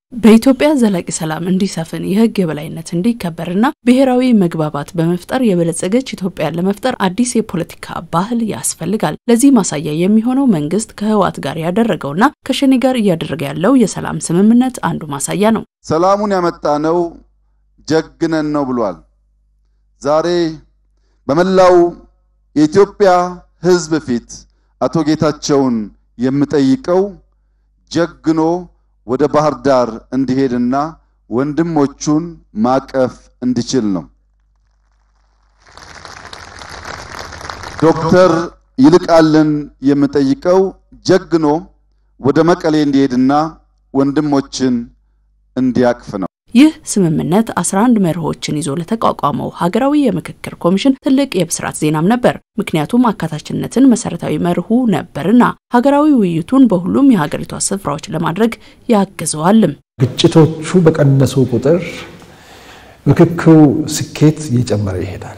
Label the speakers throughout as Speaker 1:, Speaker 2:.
Speaker 1: በኢትዮጵያ ዘላቂ ሰላም እንዲሰፍን የሕግ የበላይነት እንዲከበርና ብሔራዊ መግባባት በመፍጠር የበለጸገች ኢትዮጵያን ለመፍጠር አዲስ የፖለቲካ ባህል ያስፈልጋል። ለዚህ ማሳያ የሚሆነው መንግስት ከህወሓት ጋር ያደረገውና ከሸኔ ጋር እያደረገ ያለው የሰላም ስምምነት አንዱ ማሳያ ነው።
Speaker 2: ሰላሙን ያመጣነው ጀግነን ነው ብሏል። ዛሬ በመላው የኢትዮጵያ ሕዝብ ፊት አቶ ጌታቸውን የምጠይቀው ጀግኖ ወደ ባህር ዳር እንዲሄድና ወንድሞቹን ማቀፍ እንዲችል ነው። ዶክተር ይልቃልን የምጠይቀው ጀግኖ ወደ መቀሌ እንዲሄድና ወንድሞችን እንዲያቅፍ ነው።
Speaker 1: ይህ ስምምነት 11 መርሆችን ይዞ ለተቋቋመው ሀገራዊ የምክክር ኮሚሽን ትልቅ የብስራት ዜናም ነበር። ምክንያቱም አካታችነትን መሰረታዊ መርሁ ነበርና ሀገራዊ ውይይቱን በሁሉም የሀገሪቷ ስፍራዎች ለማድረግ ያግዘዋልም።
Speaker 3: ግጭቶቹ በቀነሱ ቁጥር ምክክሩ ስኬት እየጨመረ ይሄዳል።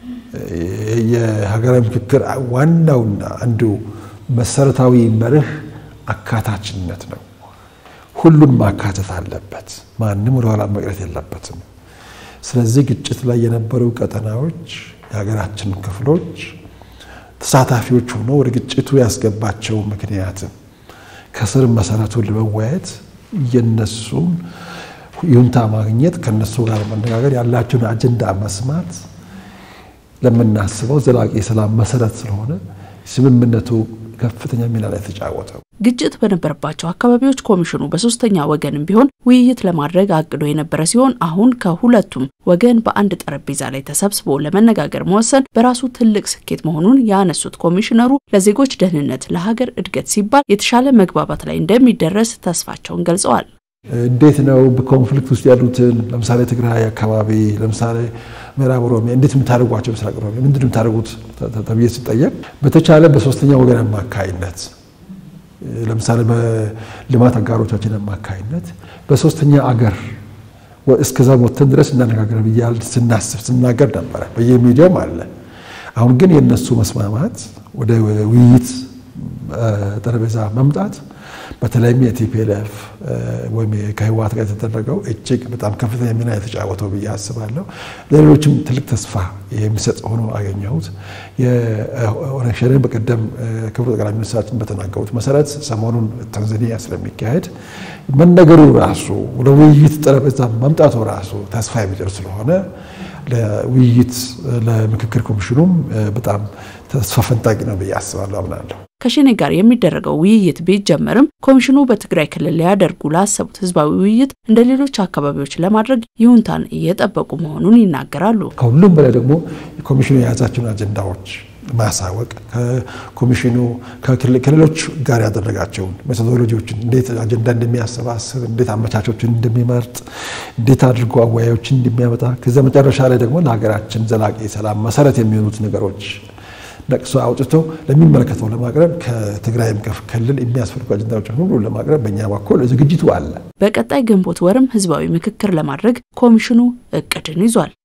Speaker 3: የሀገራዊ ምክክር ዋናውና አንዱ መሰረታዊ መርህ አካታችነት ነው። ሁሉን ማካተት አለበት። ማንም ወደ ኋላ መቅረት የለበትም። ስለዚህ ግጭት ላይ የነበሩ ቀጠናዎች፣ የሀገራችን ክፍሎች ተሳታፊዎች ሆነው ወደ ግጭቱ ያስገባቸው ምክንያትም ከስር መሰረቱን ለመወያየት የነሱን ይሁንታ ማግኘት ከነሱ ጋር መነጋገር ያላቸውን አጀንዳ መስማት ለምናስበው ዘላቂ የሰላም መሰረት ስለሆነ ስምምነቱ ከፍተኛ ሚና ላይ የተጫወተው።
Speaker 1: ግጭት በነበረባቸው አካባቢዎች ኮሚሽኑ በሶስተኛ ወገንም ቢሆን ውይይት ለማድረግ አቅዶ የነበረ ሲሆን አሁን ከሁለቱም ወገን በአንድ ጠረጴዛ ላይ ተሰብስቦ ለመነጋገር መወሰን በራሱ ትልቅ ስኬት መሆኑን ያነሱት ኮሚሽነሩ ለዜጎች ደህንነት፣ ለሀገር እድገት ሲባል የተሻለ መግባባት ላይ እንደሚደረስ ተስፋቸውን ገልጸዋል።
Speaker 3: እንዴት ነው በኮንፍሊክት ውስጥ ያሉትን ለምሳሌ ትግራይ አካባቢ፣ ለምሳሌ ምዕራብ ኦሮሚያ እንዴት የምታደርጓቸው ምስራቅ ኦሮሚያ ምንድን ነው የምታደርጉት ተብዬ ሲጠየቅ በተቻለ በሶስተኛ ወገን አማካይነት ለምሳሌ በልማት አጋሮቻችን አማካይነት በሶስተኛ አገር እስከዛ ሞተን ድረስ እናነጋገር ብያል ስናስብ ስናገር ነበረ። በየሚዲያውም አለ። አሁን ግን የእነሱ መስማማት ወደ ውይይት ጠረጴዛ መምጣት በተለይም የቲፒኤልኤፍ ወይም ከህወሓት ጋር የተደረገው እጅግ በጣም ከፍተኛ ሚና የተጫወተው ብዬ አስባለሁ። ለሌሎችም ትልቅ ተስፋ የሚሰጥ ሆኖ አገኘሁት። የኦነግ ሸኔን በቀደም ክቡር ጠቅላይ ሚኒስትራችን በተናገሩት መሰረት ሰሞኑን ታንዛኒያ ስለሚካሄድ መነገሩ ራሱ ወደ ውይይት ጠረጴዛ መምጣቱ ራሱ ተስፋ የሚጭር ስለሆነ ለውይይት ለምክክር ኮሚሽኑም በጣም ተስፋ ፈንጣቂ ነው ብዬ አስባለሁ፣ አምናለሁ።
Speaker 1: ከሸኔ ጋር የሚደረገው ውይይት ቢጀመርም ኮሚሽኑ በትግራይ ክልል ሊያደርጉ ላሰቡት ህዝባዊ ውይይት እንደ ሌሎች አካባቢዎች ለማድረግ ይሁንታን እየጠበቁ መሆኑን ይናገራሉ።
Speaker 3: ከሁሉም በላይ ደግሞ ኮሚሽኑ የያዛቸውን አጀንዳዎች ማሳወቅ ከኮሚሽኑ ከክልሎች ጋር ያደረጋቸውን ሜቶዶሎጂዎችን እንዴት አጀንዳ እንደሚያሰባስብ፣ እንዴት አመቻቾችን እንደሚመርጥ፣ እንዴት አድርጎ አወያዮችን እንደሚያመጣ ከዚያ መጨረሻ ላይ ደግሞ ለሀገራችን ዘላቂ ሰላም መሰረት የሚሆኑት ነገሮች ነቅሶ አውጥቶ ለሚመለከተው ለማቅረብ ከትግራይም ክልል የሚያስፈልጉ አጀንዳዎችን ሁሉ ለማቅረብ በእኛ በኩል ዝግጅቱ አለ።
Speaker 1: በቀጣይ ግንቦት ወርም ህዝባዊ ምክክር ለማድረግ ኮሚሽኑ እቅድን ይዟል።